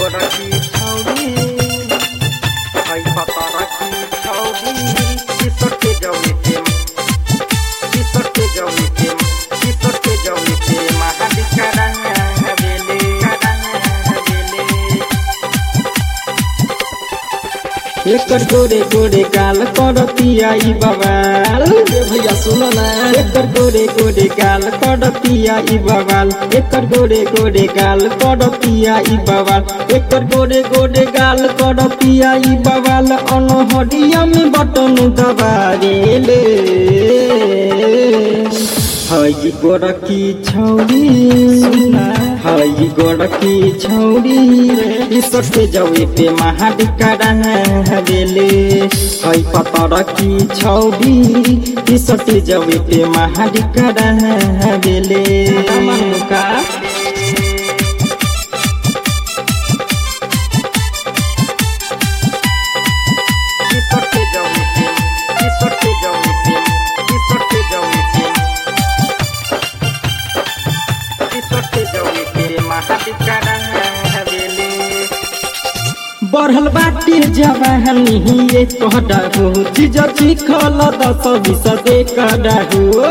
गोरखी छौरी है पतरखी छौरी किसके जौनी प्रेम किसके जौनी प्रेम किसके जौनी प्रेम महादिका बेले बेले एकर गोरे गोरे गाल करतिया ई बवाल ए भैया सुनो ना एकर गोरे गोरे गाल करतिया ई बवाल एकर गोरे गोरे गाल करतिया ई बवाल एकर गोरे गोरे गाल करतिया ई बवाल अनहरिया में बटन दबारेले हई गोरकी छौरी हई गोरकी छौरी इसके जवे पे महाडिका बेले हई पतरकी छौरी इसके जवे पे महाडिका बेले का किसके जौनी प्रेम किसके जौनी प्रेम किसके जौनी प्रेम किसके जौनी प्रेम महादिका बेले बढ़ल बाटे जवानी ये कहडा हो चीज चिखल दस बीस दे कड़ा हो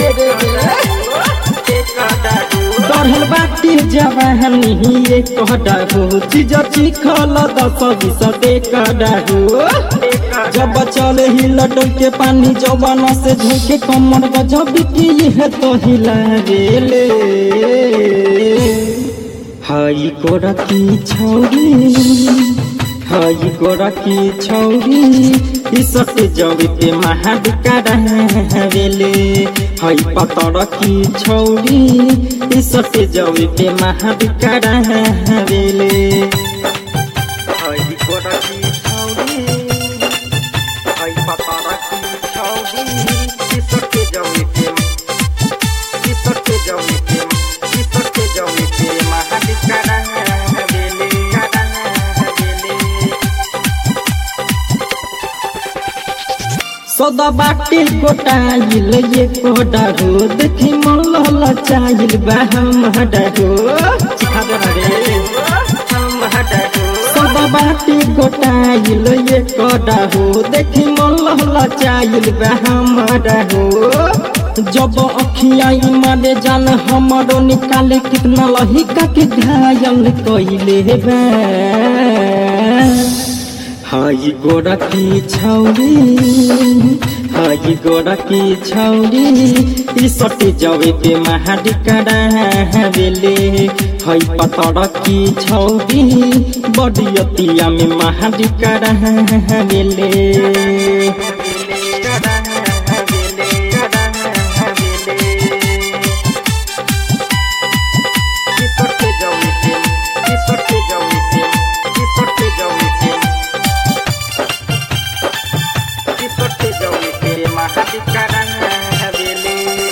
बढ़ल बाटे जवानी ये कहडा हो चीज चिखल दस बीस दे कड़ा हो जब चले ही लटक के पानी जवान से झोंके कमर गजब की है तो हिला गेले हई गोरकी छौरी हई गोरकी छौरी इसके जवे पे महाडिका बेले हई पतरकी छौरी इसके जवे पे महाडिका बेले हई गोरखी छौरी हई पतरखी छौरी किसके जौनी प्रेम किसके जौनी प्रेम किसके जौनी प्रेम महादिका बेले बेले सदा बाटे गोटाइल ये कोडा हो देखी मन लहला चाहिल बा हम हडा हो सिखा दे ना रे हम हटो सदा बाटे गोटाइल ये कोडा हो देखी मन लहला चाहिल बा हम हडा हो जब अखिया मारे जान हमरो निकाले कितना लहिका के घायल कइले बा हाई गोरकी छौरी हाई गोरकी छौरी ई सटे जवे पे महाडिका बेले हई पतरकी छौरी बडियतिया में महाडिका बेले किसके जौनी प्रेम किसके जौनी प्रेम किसके जौनी प्रेम किसके जौनी प्रेम महादिका बेले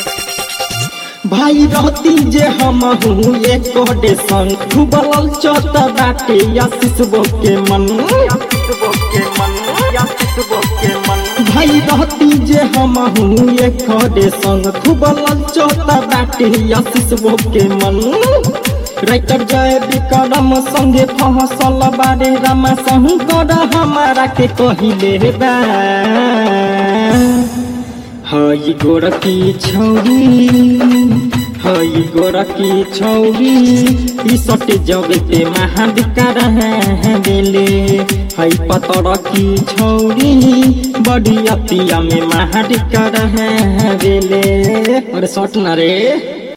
भाई रहती जे हम हूँ एक कोडे संग खुबल चौथा बाटे आशीष के मन के मन के मन भाई रहती जे हम हूँ एक खड़े संग खूब ललचोता बाटे आशीष के मन राइटर जय विक्रम संगे फहसल बारे रामा शंकर हमारा के कहिले बा हई गोरकी छौरी हई गोरकी छौरी ई सटे जगे पे महाडिका बेले हई पतरकी छौरी बड़ी अतिया में महाडिका बेले अरे सट ना रे